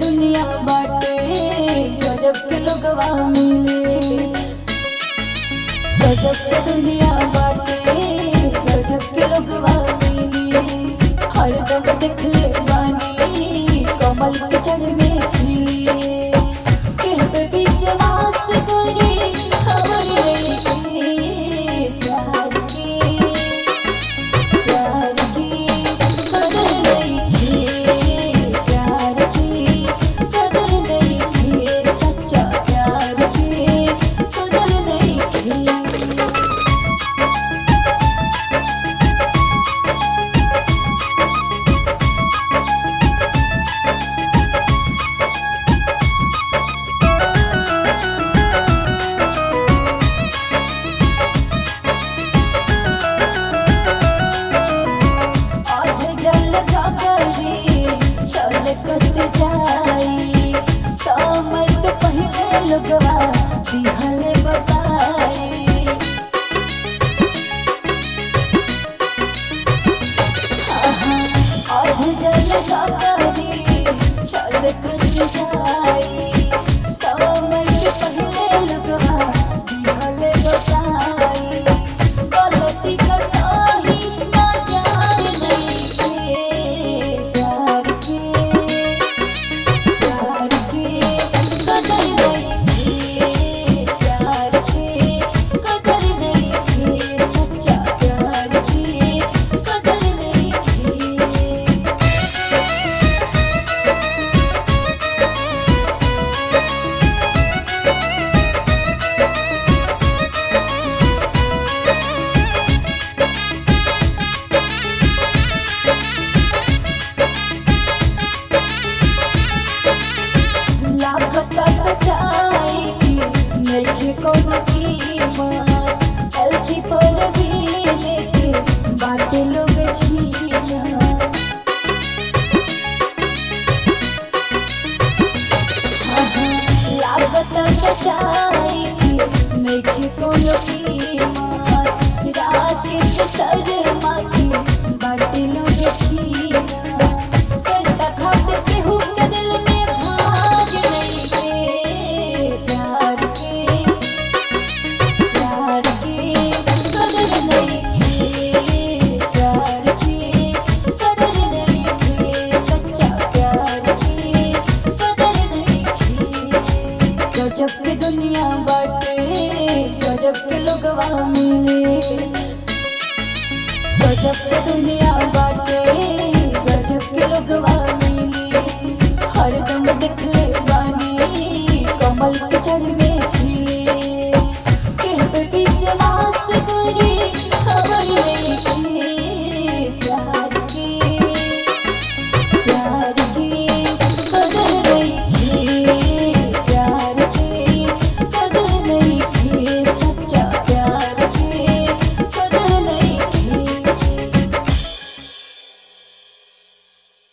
दुनिया बाटे गजब के लोगवा मिले गजब के दुनिया बाटे गजब के लोगवा मिले हरदम देखले बानी कमल के जड़ में खिले कहबे विश्वास करे खबर रही प्यार की प्यार की कदर नहीं प्यार की कदर नहीं सच्चा प्यार की कदर नहीं आध जल जागरी छलकत जाई समय से पहले लगवा दिहल बताई आध जल जागरी छलकत जाई समय से पहले लगवा दिहल बताई गलती करताही ना जान नहीं के प्यार के प्यार के कदर नहीं प्यार के कदर नहीं सच्चा प्यार के कदर नहीं लागता सच्चाई की नइखे कोनो कीमत एलसी पर भी लेके बाटे लोग छीना लागत सच्चाई की नइखे कोनो कीमत रात के शर्मा की बाटे लोग छीना सरता खाते केहू के दिल में भाग नहीं के प्यार के प्यार के कदर नहीं के प्यार के कदर नहीं के सच्चा प्यार के कदर नहीं के गजब के दुनिया बाटे गजब के लोगवा मिले गजब के दुनिया बाटे